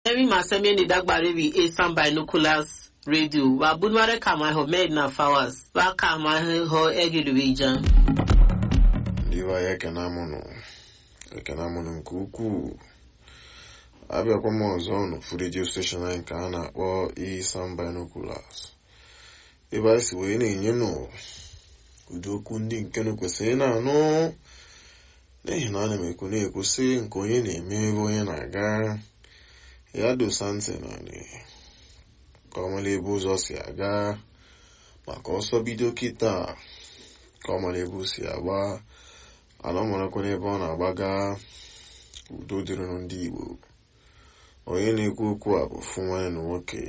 Emi masemi ni dagbare bi Asian Binoculars Radio. Wa bunware kama ho med na fawas. Wa kama ho egidu ijan. ndị be anyị ekene amụnụ ekene amụnụ nke ukwuu abịakwa m ọzọ n'ofu redio steshọn anyị nke a na-akpọ Isan Binoculars ebe anyị si wee na-enye nụ ụdị okwu ndị nke nụ kwesịrị na-anụ n'ihi na ana m ekwu na-ekwu sị nke onye na-eme ebe onye na-aga ya dosa ntị naanị ka ọ mara ebe ụzọ si aga maka ọsọ bido kịta ka ọ mara ebe o si agba ana ọ marakwa n'ebe ọ na-agbaga udo dịrịnụ ndị Igbo onye na-ekwu okwu a bụ fụ nwanne na nwoke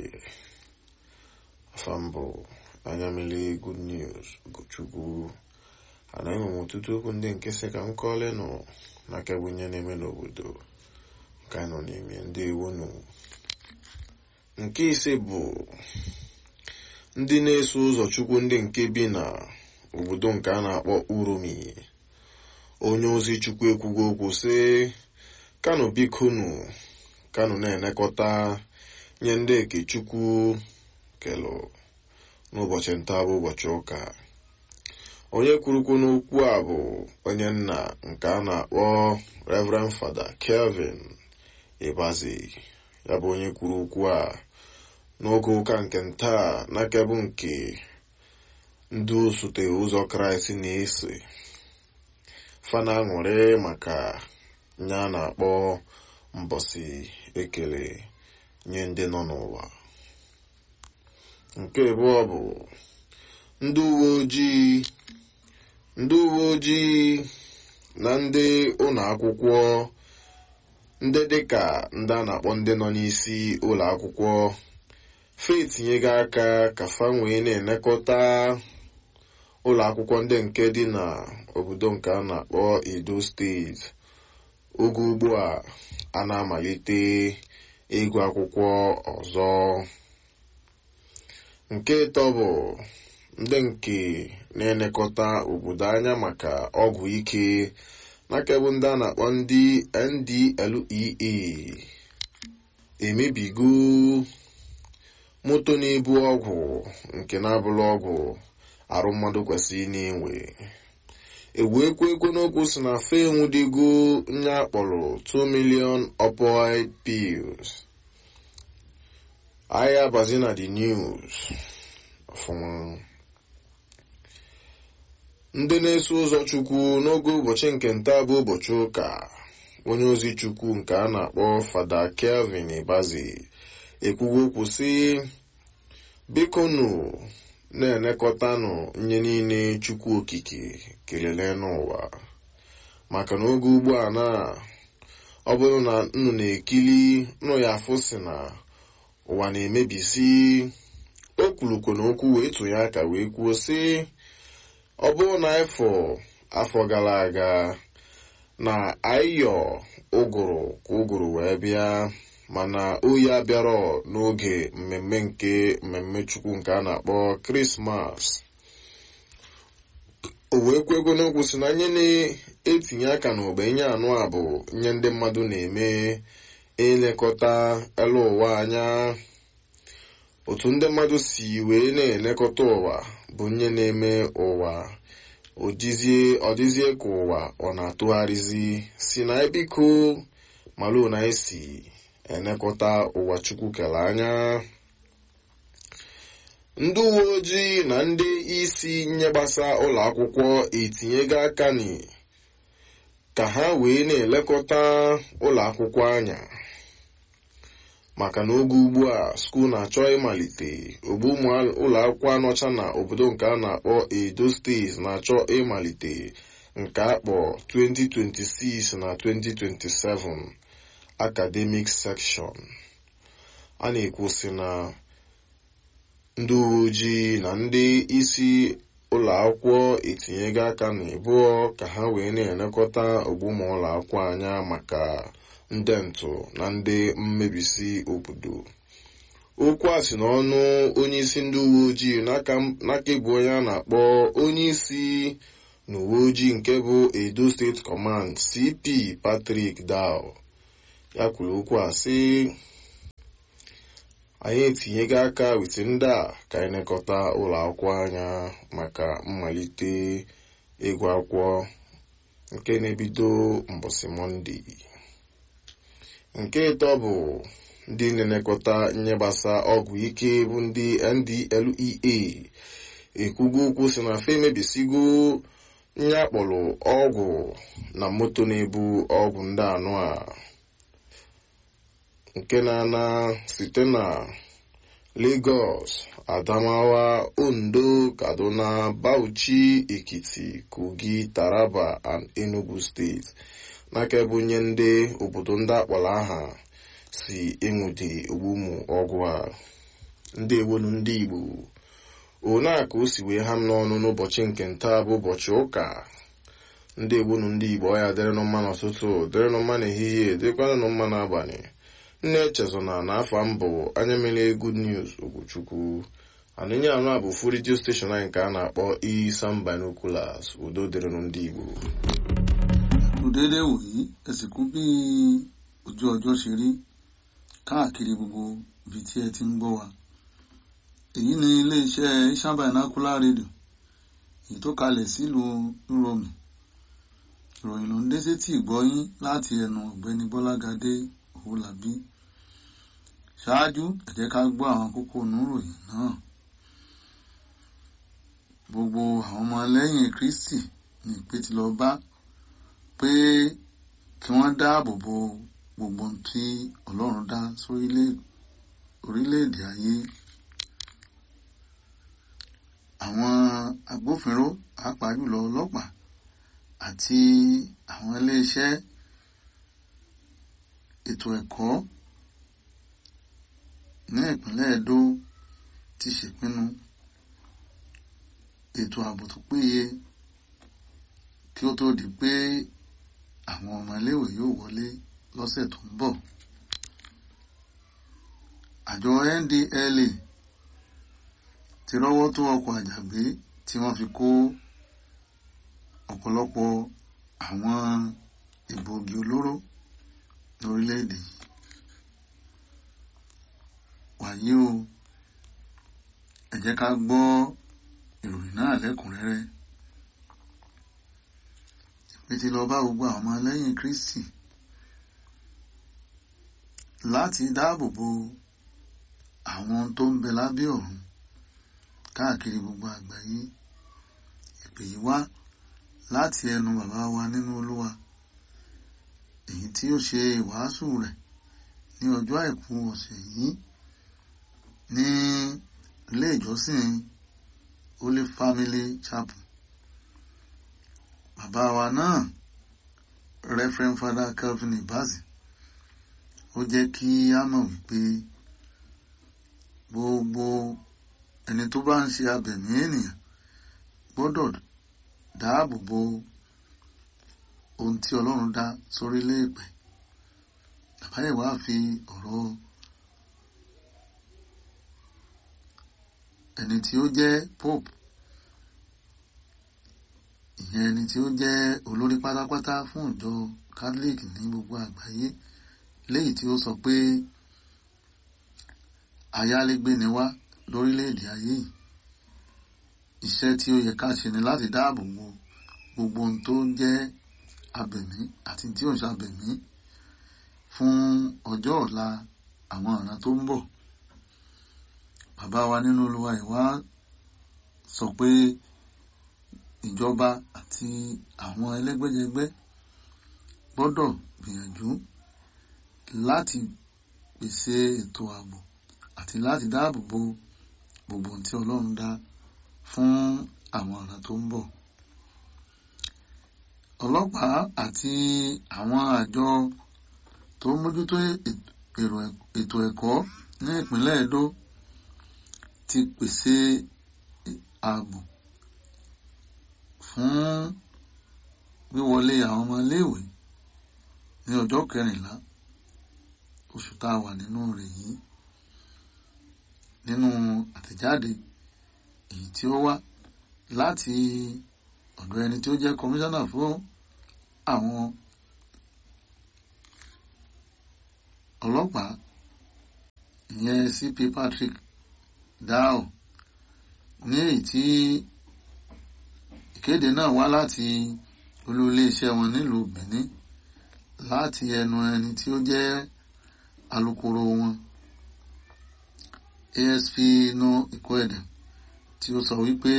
afambụ anya mmiri good news Ugochukwu anaghị m ọtụtụ okwu ndị nke sị ka m kọọle nụ n'aka bụ ihe na-eme n'obodo nke nọ n'ime ndị iwu nụ nke ise bụ ndị na-eso ụzọ Chukwu ndị nke bi na obodo nke a na-akpọ Uromi onye ozi Chukwu ekwugo okwu sị kanụ bikonu kanụ na-enekọta nye ndị eke Chukwu kelụ n'ụbọchị nta bụ ụbọchị ụka onye kwurukwu n'okwu a bụ onye nna nke a na-akpọ Reverend Fada Kelvin Ibazi ya bụ onye kwuru okwu a n'oge ụka nke ntaa n'akebụ nke ndị osote ụzọ Kraịst na-ese fana aṅụrị maka nye a na-akpọ mbọsị ekele nye ndị nọ n'ụwa nke abụọ bụ ndị uwe ojii ndị uwe ojii na ndị ụlọ akwụkwọ ndị dịka ndị a na-akpọ ndị nọ n'isi ụlọ akwụkwọ fa etinyego aka ka fa wee na-elekọta ụlọ akwụkwọ ndị nke dị na obodo nke a na-akpọ Edo steeti oge ugbu a a na-amalite ịgụ akwụkwọ ọzọ nke ịtọ bụ ndị nke na-elekọta obodo anya maka ọgwụ ike n'akebụ ndị a na-akpọ ndị NDLEA emebigo moto na-ebu ọgwụ nke na-abụrụ ọgwụ arụ mmadụ kwesịrị na-enwe ewu ekwe ekwe n'okwu si na fe enwudigo nye akpọrọ 2 million opioid pills ahịa bazi na the news ọfụma ndị na-eso ụzọ chukwu n'oge ụbọchị nke nta bụ ụbọchị ụka onye ozi chukwu nke a na-akpọ fada kelvin ibazi ekwugo okwu sị bikonu na-elekọtanụ nye niile chukwu okike kelele n'ụwa maka na oge ugbu a na ọ bụrụ na nnụ na-ekili nụ ya afụ si na ụwa na-emebisi o kwurukwo na okwu wee tụnye aka wee kwuo sị ọ bụrụ na afọ afọ gara aga na ayọ ụgụrụ ka ụgụrụ wee bịa mana oyi abịarọ n'oge mmemme nke mmemme chukwu nke a na-akpọ krismas o wee kwego n'okwu si na nye na-etinye aka n'ogbe nye anụ a bụ nye ndị mmadụ na-eme elekọta elu ụwa anya otu ndị mmadụ si wee na-elekọta ụwa bụ nye na-eme ụwa ọ dịzie ka ụwa ọ na-atụgharịzi si na ebiko malụ na esi elekọta ụwa chukwu kere anya ndị uwe ojii na ndị isi nye gbasa ụlọ akwụkwọ etinyego aka ni ka ha wee na-elekọta ụlọ akwụkwọ anya maka na oge ugbu a skuul na-achọ ịmalite ogbu ụmụ ụlọ akwụkwọ anọcha na obodo nke a na-akpọ Edo steeti na-achọ ịmalite nke akpọ 2026 na 2027 academic section a na-ekwusi na ndị uwe ojii na ndị isi ụlọ akwụkwọ etinyego aka na ịbụọ ka ha wee na-elekọta ogbuma ụlọ akwụkwọ anya maka ndị ntụ na ndị mmebisi obodo okwu a si n'ọnụ onye isi ndị uwe ojii n'aka bụ onye a na-akpọ onye isi na uwe ojii nke bụ Edo State Command CP Patrick Dow ya kwuru okwu a sị anyị etinyego aka wit ndị a ka anyị nekọta ụlọ akwụkwọ anya maka mmalite ịgụ akwụkwọ nke na-ebido mbọsị mọnde nke ịtọ bụ ndị na-elekọta nye gbasa ọgwụ ike bụ ndị ndlea ekwugo okwu si na fe emebisigo nye akpọrọ ọgwụ na moto na-ebu ọgwụ ndị anụ a nke na-ana site na Lagos Adamawa Ondo Kaduna Bauchi Ekiti Kogi Taraba and Enugu steeti n'aka ebe onye ndị obodo ndị akpọrọ aha si enwede ụmụ ọgwụ a ndị ewonu ndị Igbo one a ka o si wee ha m n'ọnụ n'ụbọchị nke ntaa bụ ụbọchị ụka ndị ewonu ndị Igbo ọ ya dịrịnụ mma n'ụtụtụ dịrịnụ mma n'ehihie dịkwanụ mma n'abalị nne echezona na afọ mbụ anya mere good news Ogochukwu anụnye anụ a bụ fu redio steshọn anyị nke a na-akpọ Isam Binoculars udo dịrịnụ ndị Igbo kù déédé wòyí ẹ sì kú bí ojú ọjọ́ ṣe rí káàkiri gbogbo ibi tí ẹ ti ń gbọ́ wa èyí ni iléeṣẹ́ Isam Binocular Radio èyí tó kalẹ̀ sílùú Rome ìròyìn ló ń dé sétí ìgbọ́yín láti ẹnu ọ̀gbẹ́ni Bọ́lágadé Òwúlàbí ṣáájú ẹ jẹ́ ká gbọ́ àwọn kókó oníròyìn náà gbogbo àwọn ọmọ lẹ́yìn Kristi ní ìpè tí lọ bá pé kí wọ́n dáàbò bo gbogbo ohun tí Ọlọ́run dá sórílẹ̀ orílẹ̀-èdè ayé àwọn agbófinró pàápàá jùlọ ọlọ́pàá àti àwọn iléeṣẹ́ ètò ẹ̀kọ́ ní ìpínlẹ̀ Edo ti ṣèpinnu ètò ààbò tó péye kí ó tó di pé àwọn ọmọ iléèwé yóò wọlé lọ́sẹ̀ tó ń bọ̀. àjọ NDLEA ti rọ́wọ́ tó ọkọ̀ àjàgbé tí wọ́n fi kó ọ̀pọ̀lọpọ̀ àwọn egbòogi olóró lórílẹ̀‐èdè yìí. wàyí o ẹ jẹ́ ká gbọ́ ìròyìn náà lẹ́kùnrẹ́rẹ́ ìpè tí lọ bá gbogbo àwọn ọmọlẹ́yìn Kristi láti dáàbò bo àwọn tó ń bẹ lábẹ́ ọ̀run káàkiri gbogbo àgbáyé ìpè yìí wá láti ẹnu bàbá wa nínú Olúwa èyí tí ó ṣe ìwàásù rẹ̀ ní ọjọ́ àìkú ọ̀sẹ̀ yìí ní ilé ìjọsìn Holy Family Chapel bàbá wa náà Reverend Father Calvin Ibazi ó jẹ́ kí á mọ̀ wípé gbogbo ẹni tó bá ń ṣe abẹ̀mí ènìyàn gbọ́dọ̀ dáàbò bo ohun tí Ọlọ́run dá sórílẹ̀ èpẹ̀ bàbá yìí wá fi ọ̀rọ̀ ẹni tí ó jẹ́ Pope ìyẹn ẹni tí ó jẹ́ olórí pátápátá fún ìjọ Catholic ní gbogbo àgbáyé léyìí tí ó sọ pé ayálégbé ni wá lórílẹ̀‐èdè ayé yìí iṣẹ́ tí ó yẹ ká ṣe ni láti dáàbò bo gbogbo ohun tó ń jẹ́ abẹ̀mí àti tí ò ń ṣàbẹ̀mí fún ọjọ́ ọ̀la àwọn ọ̀ràn tó ń bọ̀ bàbá wa nínú Olúwa ìwá sọ pé ìjọba àti àwọn ẹlẹ́gbẹ́jẹgbẹ́ gbọ́dọ̀ gbìyànjú láti pèsè ètò ààbò àti láti dáàbò bo gbogbo ohun tí Ọlọ́run dá fún àwọn ọ̀ràn tó ń bọ̀. ọlọ́pàá àti àwọn àjọ tó ń mójútó ètò ẹ̀kọ́ ní ìpínlẹ̀ Edo ti pèsè ààbò fún wíwọlé àwọn ọmọ iléèwé ní ọjọ́ kẹrìnlá oṣù tá a wà nínú rẹ̀ yìí nínú àtẹ̀jáde èyí tí ó wá láti ọ̀dọ̀ ẹni tí ó jẹ́ kọmíṣánná fún àwọn ọlọ́pàá ìyẹn cp patrick dao ní èyí tí ìkéde náà wá láti olú iléeṣẹ́ wọn nílùú benin láti ẹnu ẹni tí ó jẹ́ alukoro wọn asp no ikwede tí ó sọ wípé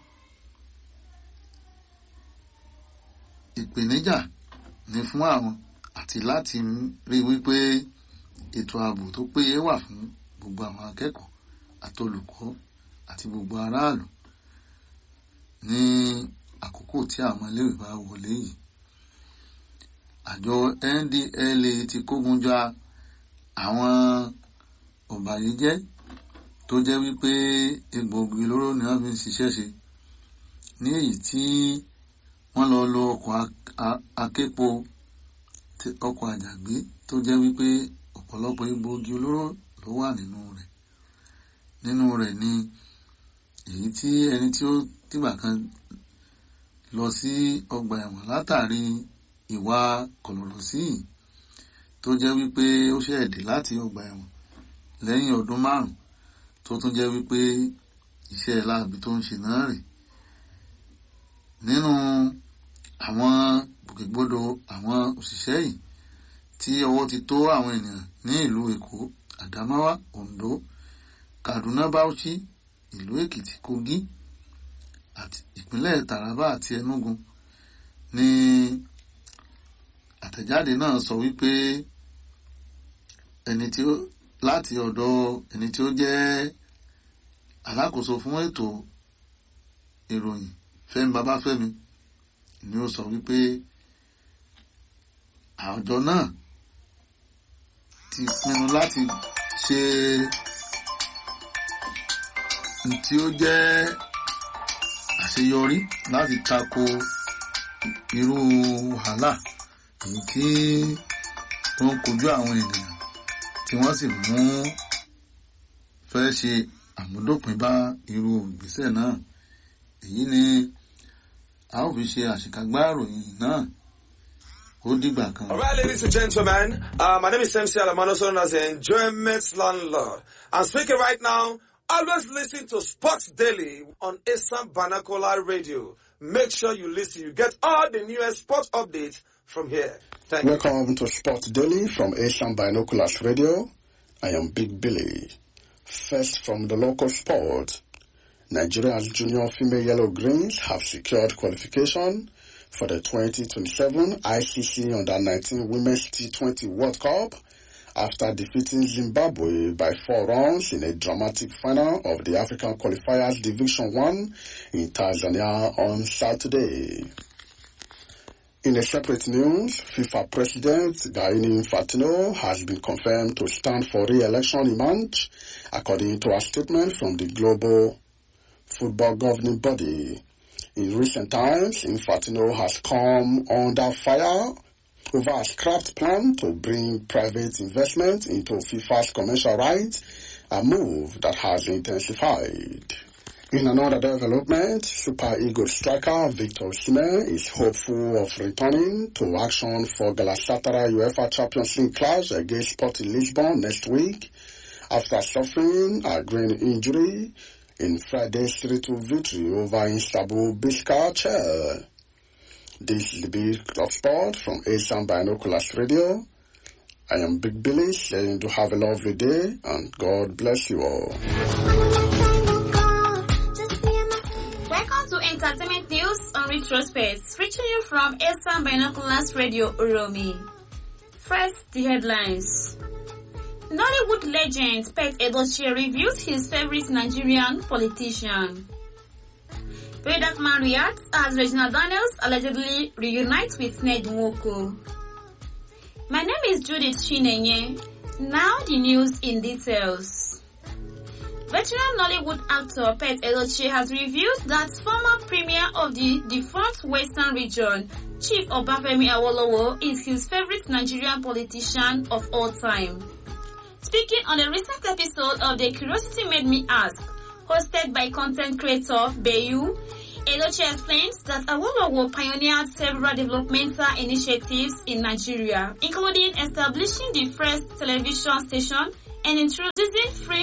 ìpèníjà ni fún àwọn àti láti rí wípé ètò ààbò tó péye wà fún gbogbo àwọn akẹ́kọ̀ọ́ àti olùkọ́ àti gbogbo aráàlú ní àkókò tí àwọn iléèwé bá wọlé yìí àjọ ndla ti kógun já àwọn ọ̀bàyéjẹ́ tó jẹ́ wípé egbòogi olóró ni wọ́n fi ń ṣiṣẹ́ ṣe ní èyí tí wọ́n lọ lo ọkọ̀ aképo ọkọ̀ àjàgbé tó jẹ́ wípé ọ̀pọ̀lọpọ̀ egbòogi olóró ló wà nínú rẹ̀ nínú rẹ̀ ni èyí tí ẹni tí ó tìgbà kan lọ sí ọgbà ẹ̀wọ̀n látàrí ìwà kọ̀lọ̀rọ̀sí tó jẹ́ wípé ó ṣẹ̀dé láti ọgbà ẹ̀wọ̀n lẹ́yìn ọdún márùn tó tún jẹ́ wípé iṣẹ́ láabi tó ń ṣe náà rè nínú àwọn gbòkègbodò àwọn òṣìṣẹ́ yìí tí ọwọ́ ti tó àwọn ènìyàn ní ìlú èkó àdámáwá oǹdó kaduna bauchi ìlú èkìtì kogi àti ìpínlẹ̀ taraba àti enugu ní àtẹ̀jáde náà sọ wípé ẹni tí ó láti ọ̀dọ̀ ẹni tí ó jẹ́ alákòóso fún ètò ìròyìn fẹ́mi babáfẹ́mi ni ó sọ wípé àjọ náà ti pinnu láti ṣe tí ó jẹ́ àṣeyọrí láti tako irú wàhálà èyí tí ó ń kojú àwọn ènìyàn tí wọ́n sì mú fẹ́ ṣe àmúdópin bá irú ìgbésẹ̀ náà èyí ni a ó fi ṣe àṣekágbá ìròyìn náà ó dìgbà kan. All right, ladies and gentlemen, uh, my name is MC Alamano, known as the Enjoyment Landlord. I'm speaking right now. Always listen to Sports Daily on Assam Banakola Radio. Make sure you listen. You get all the newest sports updates from here. Thank you. Welcome to Sports Daily from Asian Binoculars Radio. I am Big Billy. First from the local sport. Nigeria's junior female yellow greens have secured qualification for the 2027 ICC Under-19 Women's T20 World Cup after defeating Zimbabwe by four runs in a dramatic final of the African Qualifiers Division 1 in Tanzania on Saturday. In a separate news, FIFA President Gianni Infantino has been confirmed to stand for re-election in March, according to a statement from the global football governing body. In recent times, Infantino has come under fire over a scrapped plan to bring private investment into FIFA's commercial rights, a move that has intensified. In another development, Super Eagles striker Victor Osimhen is hopeful of returning to action for Galatasaray UEFA Champions League clash against Sporting Lisbon next week after suffering a grain injury in Friday's 3-2 victory over Istanbul Bishkek. This is the Big of Sport from Asian Binoculars Radio. I am Big Billy saying to have a lovely day and God bless you all. Welcome to Entertainment News on Retrospect, reaching you from Asian Binoculars Radio Uromi. First, the headlines. Nollywood legend Pet Edochie reviews his favorite Nigerian politician. Vedat Man reacts as Regina Daniels allegedly reunites with Ned Nwoko. My name is Judith Chinenye. Now the news in details. Veteran Nollywood actor Pet Edochie has revealed that former premier of the defunct Western region, Chief Obafemi Awolowo, is his favorite Nigerian politician of all time. Speaking on a recent episode of The Curiosity Made Me Ask, hosted by content creator Bayu, Edochie explains that Awolowo pioneered several developmental initiatives in Nigeria, including establishing the first television station and introducing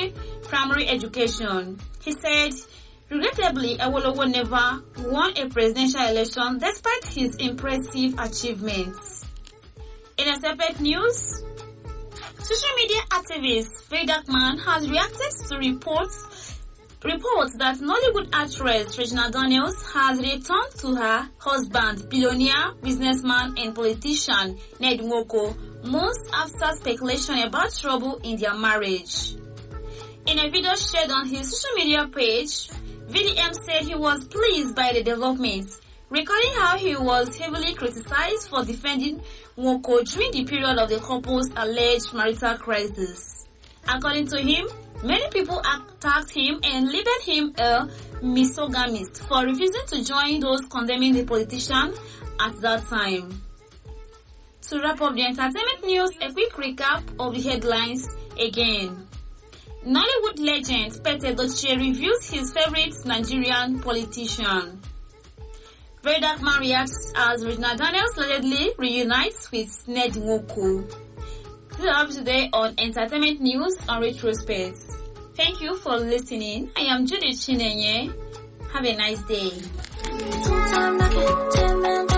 free primary education. He said, regrettably, Awolowo never won a presidential election despite his impressive achievements. In a separate news, social media activist Faye Darkman has reacted to reports reports that Nollywood actress Regina Daniels has returned to her husband, billionaire, businessman and politician Ned Nwoko months after speculation about trouble in their marriage. In a video shared on his social media page, VDM said he was pleased by the developments, recalling how he was heavily criticized for defending Nwoko during the period of the couple's alleged marital crisis. According to him, many people attacked him and labeled him a misogynist for refusing to join those condemning the politician at that time. To wrap up the entertainment news, a quick recap of the headlines again. Nollywood legend Pete Edochie reviews his favorite Nigerian politician. Very Dark Man reacts as Regina Daniels allegedly reunites with Ned Nwoko. This is up today on Entertainment News on Retrospect. Thank you for listening. I am Judith Chinenye. Have a nice day. Time,